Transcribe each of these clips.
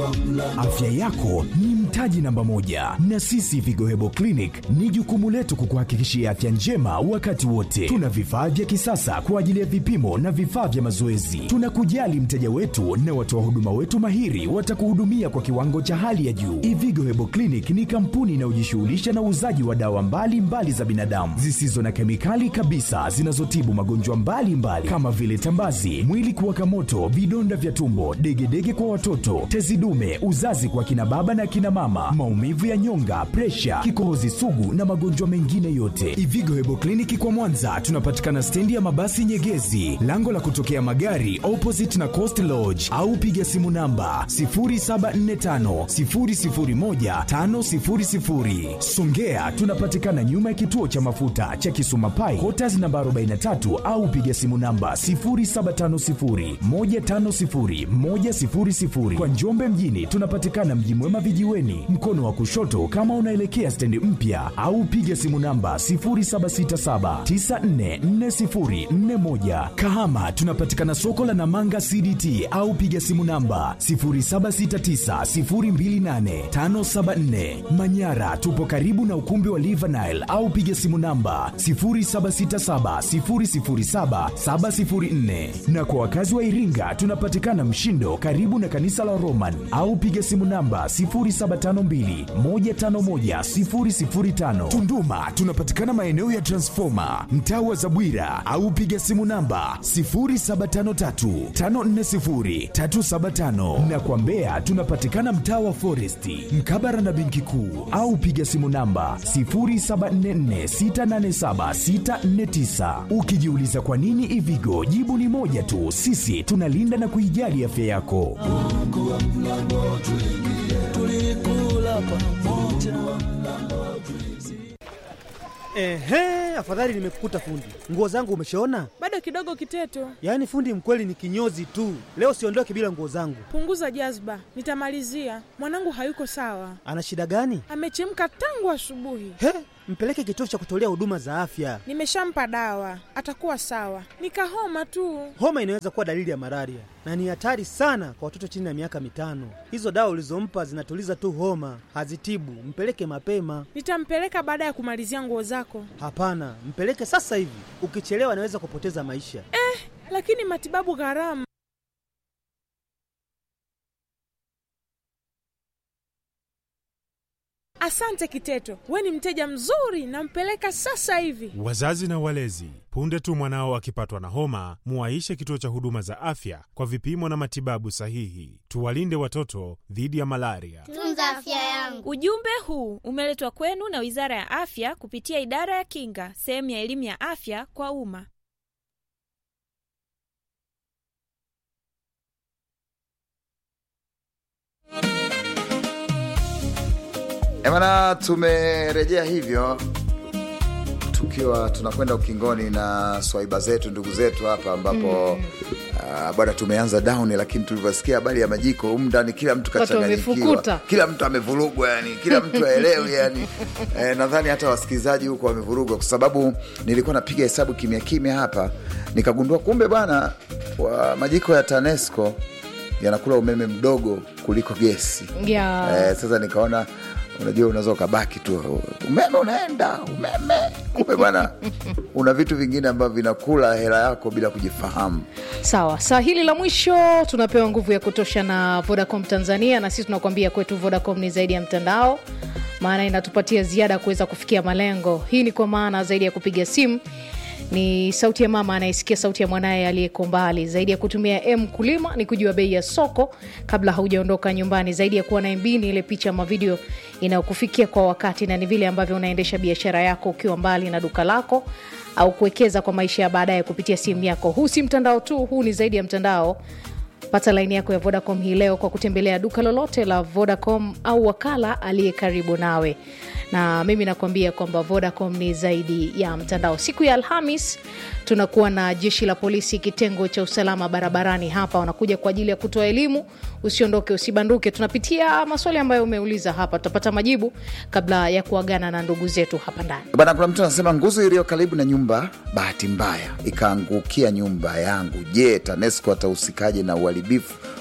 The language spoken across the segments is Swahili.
Afya yako ni mtaji namba moja, na sisi Vigo Hebo Clinic ni jukumu letu kukuhakikishia afya njema wakati wote. Tuna vifaa vya kisasa kwa ajili ya vipimo na vifaa vya mazoezi. Tunakujali mteja wetu na watoa huduma wetu mahiri watakuhudumia kwa kiwango cha hali ya juu. Ivigo Hebo Clinic ni kampuni inayojishughulisha na uuzaji wa dawa mbalimbali mbali za binadamu zisizo na kemikali kabisa zinazotibu magonjwa mbalimbali kama vile tambazi, mwili kuwaka moto, vidonda vya tumbo, degedege kwa watoto, tezi dume, uzazi kwa kina baba na kina mama, maumivu ya nyonga, presha, kikohozi sugu na magonjwa mengine yote. Ivigo Hebo Kliniki kwa Mwanza tunapatikana stendi ya mabasi Nyegezi, lango la kutokea magari opposite na Coast Lodge, au piga simu namba 0745 001 500. Songea tunapatikana nyuma ya kituo cha mafuta cha Kisuma Pai, Quarters namba 43 au piga simu namba 0750 150 100. Kwa Njombe mjini tunapatikana Mji Mwema vijiweni, mkono wa kushoto kama unaelekea stendi mpya, au piga simu namba 0767944041. Kahama tunapatikana soko la Namanga CDT au piga simu namba 0769028574. Manyara tupo karibu na ukumbi wa Livanile au piga simu namba 0767007704. Na kwa wakazi wa Iringa tunapatikana Mshindo karibu na kanisa la Roman au piga simu namba 0752151005. Tunduma tunapatikana maeneo ya Transformer mtaa wa Zabwira au piga simu namba 0753540375 na kwa Mbeya tunapatikana mtaa wa Foresti mkabara na benki kuu au piga simu namba 0744687649. Ukijiuliza kwa nini Ivigo, jibu ni moja tu, sisi tunalinda na kuijali afya yako. Ehe, afadhali nimekukuta fundi. Nguo zangu umeshaona? Bado kidogo Kiteto, Yaani fundi mkweli ni kinyozi tu. Leo siondoke bila nguo zangu. punguza jazba, nitamalizia. Mwanangu hayuko sawa, Ana shida gani? amechemka tangu asubuhi. He, mpeleke kituo cha kutolea huduma za afya. Nimeshampa dawa, atakuwa sawa. Nikahoma tu. Homa inaweza kuwa dalili ya malaria na ni hatari sana kwa watoto chini ya miaka mitano. Hizo dawa ulizompa zinatuliza tu homa, hazitibu. Mpeleke mapema. Nitampeleka baada ya kumalizia nguo zako. Hapana, mpeleke sasa hivi. Ukichelewa anaweza kupoteza maisha. Lakini matibabu gharama. Asante Kiteto, we ni mteja mzuri, nampeleka sasa hivi. Wazazi na walezi, punde tu mwanao akipatwa na homa, muwaishe kituo cha huduma za afya kwa vipimo na matibabu sahihi. Tuwalinde watoto dhidi ya malaria. Tunza afya yangu. Ujumbe huu umeletwa kwenu na Wizara ya Afya kupitia Idara ya Kinga, sehemu ya elimu ya afya kwa umma. Emana, tumerejea hivyo tukiwa tunakwenda ukingoni na swaiba zetu ndugu zetu hapa ambapo ah, bwana tumeanza down, lakini tulivyosikia habari ya majiko humu ndani kila mtu Watu kachanganyikiwa, wamefukuta. kila mtu amevurugwa, yani kila mtu aelewi yani. Eh, nadhani hata wasikilizaji huko wamevurugwa, kwa sababu nilikuwa napiga hesabu kimya kimya hapa nikagundua kumbe bwana wa majiko ya TANESCO yanakula umeme mdogo kuliko gesi. ya Eh, sasa nikaona unajua unaweza ukabaki tu umeme unaenda umeme kumbe bwana una vitu vingine ambavyo vinakula hela yako bila kujifahamu sawa saa hili la mwisho tunapewa nguvu ya kutosha na vodacom tanzania na sisi tunakuambia kwetu vodacom ni zaidi ya mtandao maana inatupatia ziada ya kuweza kufikia malengo hii ni kwa maana zaidi ya kupiga simu ni sauti ya mama anayesikia sauti ya mwanaye aliyeko mbali zaidi ya kutumia m kulima ni kujua bei ya soko kabla haujaondoka nyumbani zaidi ya kuwa na mb ni ile picha ama video inayokufikia kwa wakati na ni vile ambavyo unaendesha biashara yako ukiwa mbali na duka lako au kuwekeza kwa maisha ya baadaye kupitia simu yako huu si mtandao tu huu ni zaidi ya mtandao pata laini yako ya vodacom hii leo kwa kutembelea duka lolote la vodacom au wakala aliye karibu nawe na mimi nakuambia kwamba vodacom ni zaidi ya mtandao siku ya alhamis tunakuwa na jeshi la polisi kitengo cha usalama barabarani hapa wanakuja kwa ajili ya kutoa elimu usiondoke usibanduke tunapitia maswali ambayo umeuliza hapa tutapata majibu kabla ya kuagana na ndugu zetu hapa ndani bana kuna mtu anasema nguzo iliyo karibu na nyumba bahati mbaya ikaangukia nyumba yangu je tanesco atahusikaje na uharibifu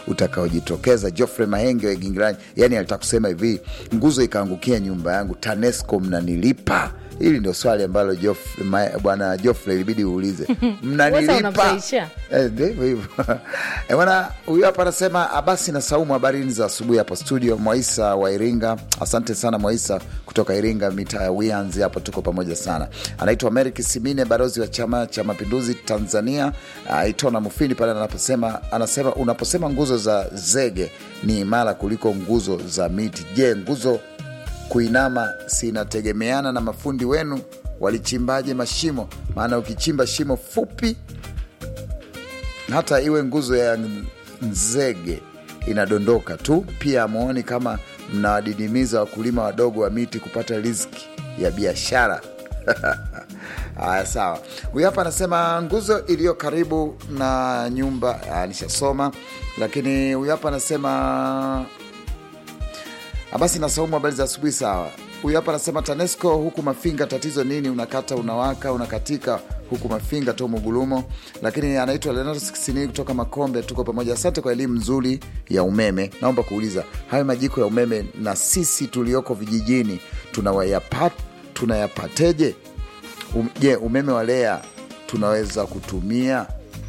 utakaojitokeza. Geoffrey Mahenge wa Gingirani, yani alitaka kusema hivi, nguzo ikaangukia nyumba yangu, TANESCO mnanilipa? Hili ndio swali ambalo Geoff- Ma- bwana Geoffrey ilibidi uulize, mnanilipa? unamsaisha. Eh, ndivyo hivyo Eh, bwana huyu hapa anasema abasi na saumu habarini za asubuhi hapo studio mwaisa wa iringa asante sana mwaisa kutoka iringa mitaa ya wianzi hapo tuko pamoja sana anaitwa merik simine barozi wa chama cha mapinduzi tanzania uh, itona mufini pale anaposema anasema unaposema nguzo za zege ni imara kuliko nguzo za miti je nguzo kuinama sinategemeana na mafundi wenu walichimbaje mashimo maana ukichimba shimo fupi hata iwe nguzo ya nzege inadondoka tu. Pia amuoni kama mnawadidimiza wakulima wadogo wa miti kupata riziki ya biashara. Haya, sawa. Huyu hapa anasema nguzo iliyo karibu na nyumba. Ah, nishasoma, lakini huyu hapa anasema Ah, basi nasaumu habari za asubuhi. Sawa. Huyu hapa anasema TANESCO huku Mafinga, tatizo nini? Unakata unawaka unakatika huku Mafinga to Mugulumo. Lakini anaitwa Leonardo Sikisini kutoka Makombe, tuko pamoja. Asante kwa elimu nzuri ya umeme. Naomba kuuliza hayo majiko ya umeme na sisi tulioko vijijini tunawayapa, tunayapateje? Um, je, umeme wa REA tunaweza kutumia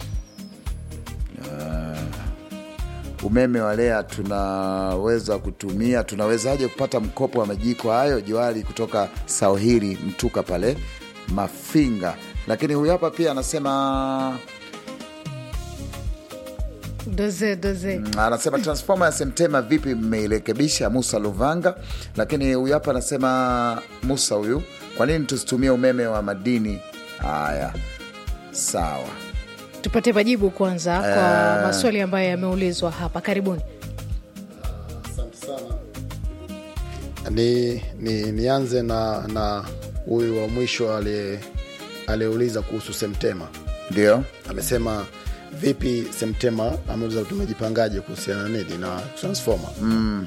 umeme wa REA tunaweza kutumia, tunawezaje kupata mkopo wa majiko hayo? Joali kutoka Sauhiri Mtuka pale Mafinga. Lakini huyu hapa pia anasema doze doze Mm, anasema transforma ya Semtema vipi mmeirekebisha? Musa Luvanga. Lakini huyu hapa anasema Musa huyu, kwa nini tusitumie umeme wa madini? Haya, sawa. tupate majibu kwanza kwa maswali ambayo yameulizwa hapa karibuni Asante sana. Ni, ni, nianze na na huyu wa mwisho aliye- aliyeuliza kuhusu Semtema. Ndio, Amesema vipi Semtema, ameuliza tumejipangaje kuhusiana na nini na transformer mm.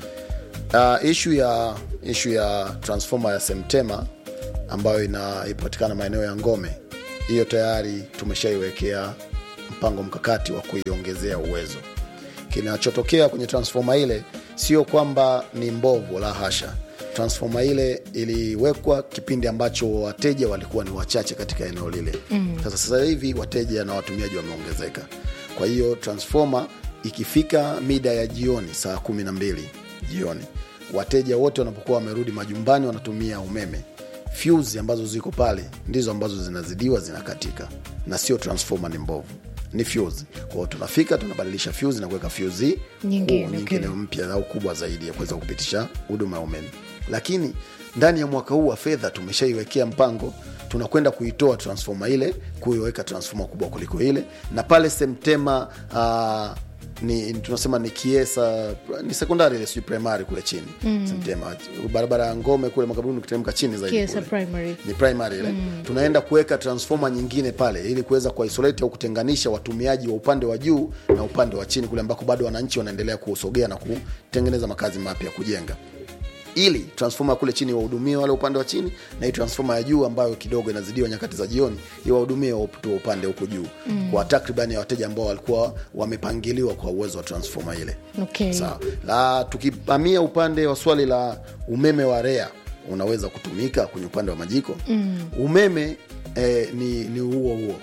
Uh, ishu ya ishu ya transformer ya Semtema ambayo inapatikana maeneo ya Ngome, hiyo tayari tumeshaiwekea mpango mkakati wa kuiongezea uwezo. Kinachotokea kwenye transformer ile sio kwamba ni mbovu, la hasha. Transformer ile iliwekwa kipindi ambacho wateja walikuwa ni wachache katika eneo lile. mm. Sasa sasa hivi wateja na watumiaji wameongezeka, kwa hiyo transformer ikifika mida ya jioni saa kumi na mbili jioni, wateja wote wanapokuwa wamerudi majumbani wanatumia umeme fuse ambazo ziko pale ndizo ambazo zinazidiwa zinakatika, na sio transformer ni mbovu, ni fuse. Kwa hiyo tunafika tunabadilisha fuse na kuweka fuse Nyingine, kuu, nyingine okay. mpya au kubwa zaidi ya kuweza kupitisha huduma ya umeme. Lakini ndani ya mwaka huu wa fedha tumeshaiwekea mpango, tunakwenda kuitoa transformer ile kuiweka transformer kubwa kuliko ile, na pale Semtema uh, ni tunasema ni Kiesa ni sekondari ile, sijui primary kule chini mm. Semtema barabara ya Ngome kule Makabuni, ukiteremka chini zaidi Kiesa kule primary. ni primary ile tunaenda kuweka transformer nyingine pale ili kuweza kuisolate au kutenganisha watumiaji wa upande wa juu na upande wa chini kule ambako bado wananchi wanaendelea kusogea na kutengeneza makazi mapya kujenga ili transformer kule chini wahudumie wale upande wa chini na hii transformer ya juu ambayo kidogo inazidiwa nyakati za jioni iwahudumie watu wa upande huku juu mm. kwa takriban ya wateja ambao walikuwa wamepangiliwa kwa uwezo wa transformer ile Okay. sawa la tukipamia upande wa swali la umeme wa REA unaweza kutumika kwenye upande wa majiko mm. umeme eh, ni, ni huo huo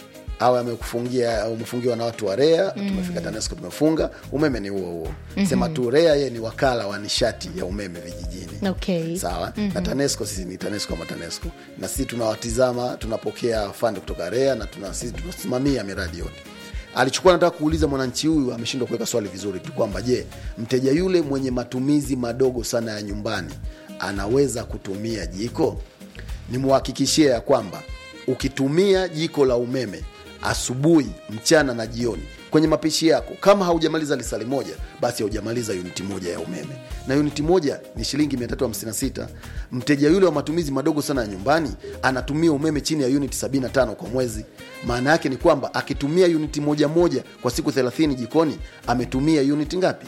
awe amekufungia au umefungiwa na watu wa REA mm. tumefika TANESCO tumefunga umeme ni huo huo mm-hmm. sema tu REA yeye ni wakala wa nishati ya umeme vijijini Okay. sawa mm-hmm. na TANESCO sisi ni TANESCO ama TANESCO na sisi tunawatizama tunapokea fund kutoka REA na tuna, sisi tunasimamia miradi yote alichukua nataka kuuliza mwananchi huyu ameshindwa kuweka swali vizuri tu kwamba je mteja yule mwenye matumizi madogo sana ya nyumbani anaweza kutumia jiko nimwhakikishie ya kwamba ukitumia jiko la umeme asubuhi mchana na jioni kwenye mapishi yako kama haujamaliza lisali moja basi haujamaliza uniti moja ya umeme na uniti moja ni shilingi 356 mteja yule wa matumizi madogo sana ya nyumbani anatumia umeme chini ya uniti 75 kwa mwezi maana yake ni kwamba akitumia uniti moja moja kwa siku 30 jikoni ametumia uniti ngapi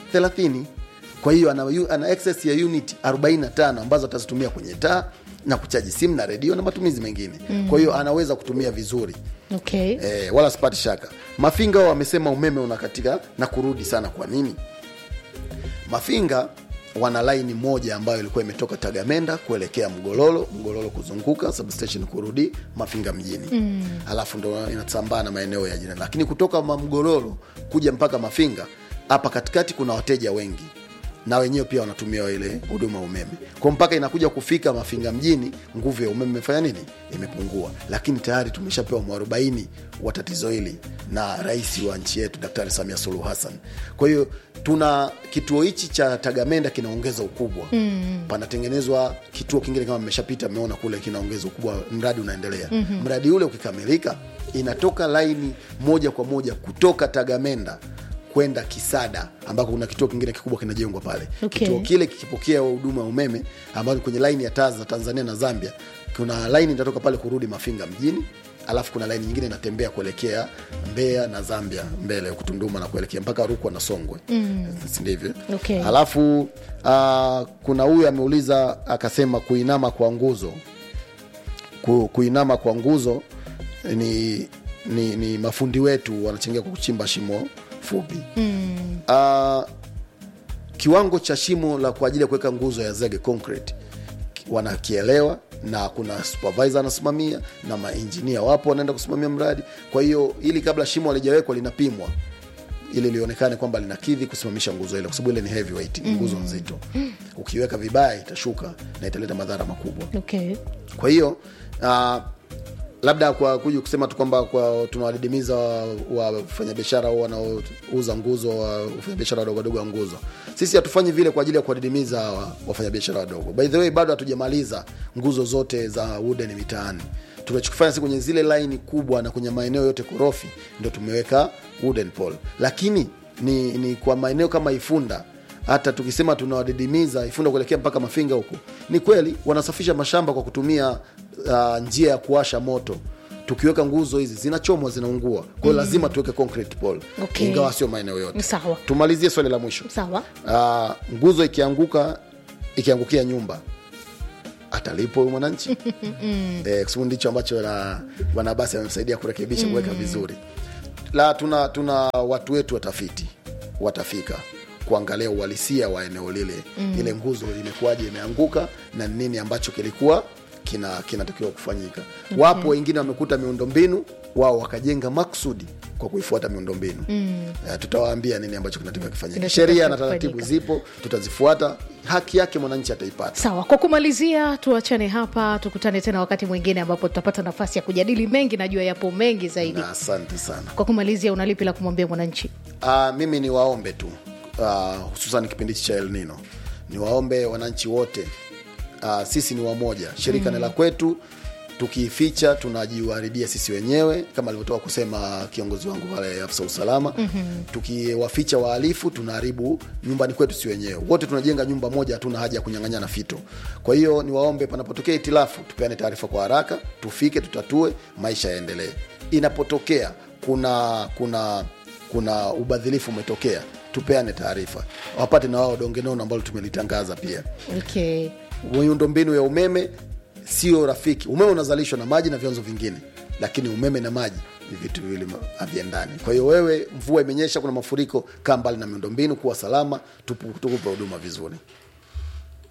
30 kwa hiyo ana, ana excess ya unit 45 ambazo atazitumia kwenye taa na kuchaji simu na redio na matumizi mengine mm. kwa hiyo anaweza kutumia vizuri okay. e, wala sipati shaka mafinga wao wamesema umeme unakatika na kurudi sana kwa nini mafinga wana laini moja ambayo ilikuwa imetoka tagamenda kuelekea mgololo mgololo kuzunguka substation kurudi mafinga mjini mm. alafu ndo inasambaa na maeneo ya jirani lakini kutoka ma- mgololo kuja mpaka mafinga hapa katikati kuna wateja wengi na wenyewe pia wanatumia ile huduma ya umeme kwa mpaka inakuja kufika mafinga mjini nguvu ya umeme imefanya nini imepungua lakini tayari tumeshapewa mwarobaini wa tatizo hili na rais wa nchi yetu daktari samia suluhu hassan kwa hiyo tuna kituo hichi cha tagamenda kinaongeza ukubwa mm. panatengenezwa kituo kingine kama mmeshapita mmeona kule kinaongeza ukubwa mradi unaendelea mm-hmm. mradi ule ukikamilika inatoka laini moja kwa moja kutoka tagamenda kwenda kisada ambako kuna kituo kingine kikubwa kinajengwa pale Okay. kituo kile kikipokea huduma ya umeme ambayo ni kwenye laini ya taa za tanzania na zambia kuna laini itatoka pale kurudi mafinga mjini alafu kuna laini nyingine inatembea kuelekea mbeya na zambia mbele kutunduma na kuelekea mpaka rukwa na songwe mm. sindivyo Okay. alafu uh, kuna huyu ameuliza akasema kuinama kwa nguzo ku, kuinama kwa nguzo ni, ni, ni mafundi wetu wanachangia kwa kuchimba shimo fupi mm. uh, kiwango cha shimo la kwa ajili ya kuweka nguzo ya zege concrete ki- wanakielewa na kuna supervisor anasimamia na mainjinia wapo wanaenda kusimamia mradi kwa hiyo ili kabla shimo halijawekwa linapimwa ili lionekane kwamba linakidhi kusimamisha nguzo ile kwa sababu ile ni heavyweight ni nguzo nzito ukiweka vibaya itashuka na italeta madhara makubwa Okay. kwa hiyo uh, labda kwa kuja kusema tu kwamba kwa tunawadidimiza wafanyabiashara wa wanaouza nguzo wa wafanyabiashara wadogo wadogo wa nguzo sisi hatufanyi vile kwa ajili ya kuwadidimiza wa- wafanyabiashara wadogo by the way bado hatujamaliza nguzo zote za wooden mitaani tunachokifanya si kwenye zile laini kubwa na kwenye maeneo yote korofi ndo tumeweka wooden pole lakini ni, ni kwa maeneo kama ifunda hata tukisema tunawadidimiza ifunda kuelekea mpaka mafinga huko ni kweli wanasafisha mashamba kwa kutumia uh, njia ya kuwasha moto tukiweka nguzo hizi zinachomwa zinaungua kwa hiyo lazima tuweke concrete pole Okay. ingawa sio maeneo yote Sawa. tumalizie swali la mwisho Sawa. uh, nguzo ikianguka ikiangukia nyumba atalipo huyu mwananchi eh, kwa sababu ndicho ambacho na bwana basi amemsaidia kurekebisha kuweka vizuri la tuna tuna watu wetu watafiti watafika kuangalia uhalisia wa eneo lile mm. ile nguzo imekuwaje imeanguka na ni nini ambacho kilikuwa kina kinatakiwa kufanyika okay. wapo wengine wamekuta miundombinu wao wakajenga maksudi kwa kuifuata miundombinu mm. uh, tutawaambia nini ambacho kinatakiwa kifanyika Kinatakiwa sheria na kufanyika. taratibu zipo tutazifuata haki yake mwananchi ataipata sawa kwa kumalizia tuachane hapa tukutane tena wakati mwingine ambapo tutapata nafasi ya kujadili mengi najua yapo mengi zaidi na asante sana kwa kumalizia unalipi la kumwambia mwananchi uh, mimi ni waombe tu uh, hususan kipindi hichi cha El Nino ni waombe wananchi wote uh, sisi ni wamoja shirika mm. ni la kwetu tukiificha tunajiharibia sisi wenyewe kama alivyotoka kusema kiongozi wangu pale afisa usalama mm-hmm. tukiwaficha wahalifu tunaharibu nyumbani kwetu si wenyewe wote tunajenga nyumba moja hatuna haja ya kunyang'anyana fito kwa hiyo niwaombe panapotokea itilafu tupeane taarifa kwa haraka tufike tutatue maisha yaendelee inapotokea kuna kuna kuna ubadhilifu umetokea tupeane taarifa wapate na wao donge nono ambalo tumelitangaza pia okay. miundombinu ya umeme sio rafiki umeme unazalishwa na maji na vyanzo vingine lakini umeme na maji ni vitu viwili ma- haviendani kwa hiyo wewe mvua imenyesha kuna mafuriko kaa mbali na miundombinu kuwa salama tupu- tukupe huduma vizuri